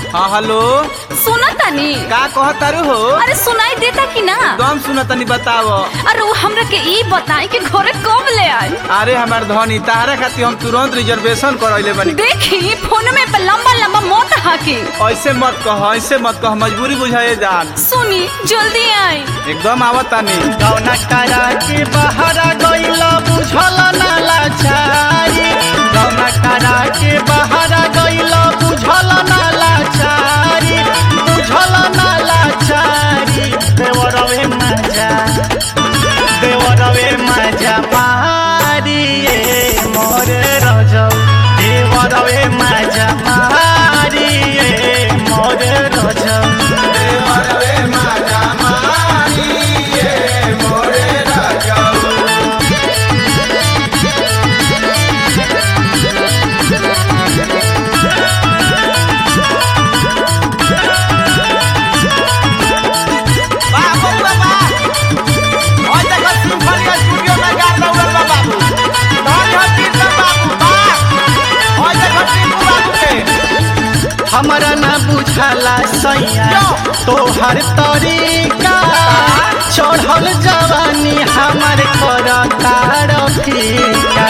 हाँ हेलो सुना तानी का कह तारू हो अरे सुनाई देता कि ना दम सुन तनी बताव अरे वो हमरा के ई बताई कि घरे कब ले आई अरे हमार धनी तारा खातिर हम तुरंत रिजर्वेशन करैले बनी देखी फोन में पे लंबा लंबा मत हाकी ऐसे मत कह ऐसे मत कह मजबूरी बुझाए जान सुनी जल्दी आई एकदम आवत तानी गौना करा के बहरा गईला बुझल ना लाचारी गौना करा के बहरा गईला बुझल ना लाचारी बुझल ना लाचारी देवरवे मजा देवरवे मजा मारी ए मोरे रजौ देवरवे मजा मारी ए मोरे रजौ वाह बउआ वाह ओय देखो सिम्फनी स्टूडियो में गा दौड़ल बा बाबू धन धन कीर्तन बाबू वाह ओय देखो टीपू बाबू के हमरा ना बुझाला सैया तोहर तरीका चढ़ल जवानी हमर करतार फीका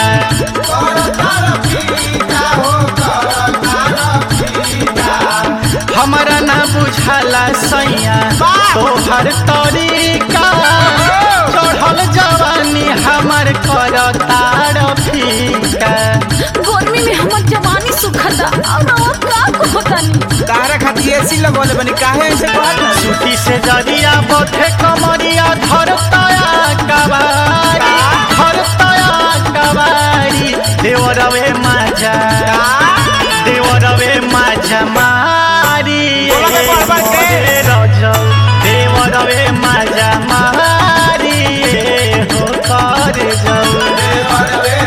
हमरा ना बुझाला सैया तोहर तरीका चढ़ल जवानी हमर करतार फीका गर्मी में हमर जवानी सुखता और वो का कहतानी तारा खातिर एसी लगवले बनी काहे ऐसे कहत ना छुट्टी से जरिया बथे कमरिया धरतया कबारी धरतया कबारी देवरवे माजा देवरवे माजा मारी बोलो के बढ़ बढ़ के। मोरे रजौ देवरवे माजा मारी हो कर जाऊ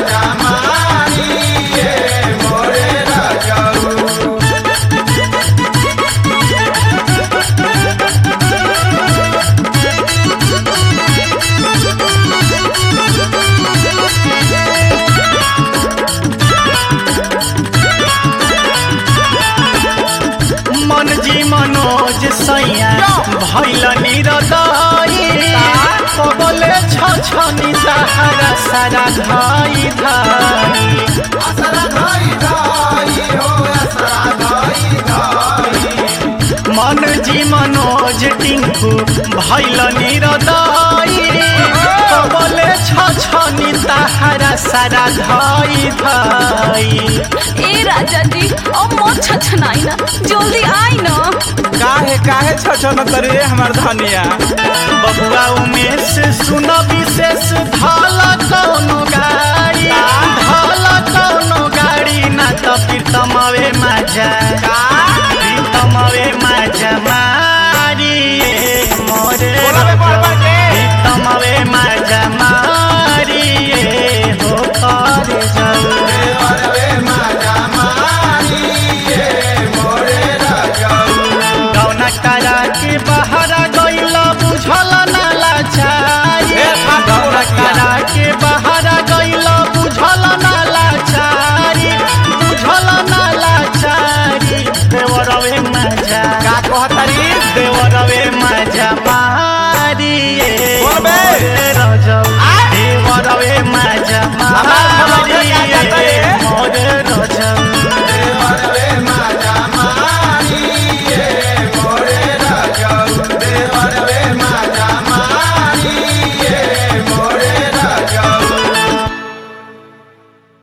मन जी मनोज सैया भैल निरदई कबले छ छनी तहरा सारा धाई धाई मन जी मनोज टिंकू भैल निरदई कबले छ छनी तहरा सारा धाई धाई ए राजा जी अब मत छछनाई ना जल्दी आई ना काहे काहे छछन तरे हमार धनिया बबुआ उमेश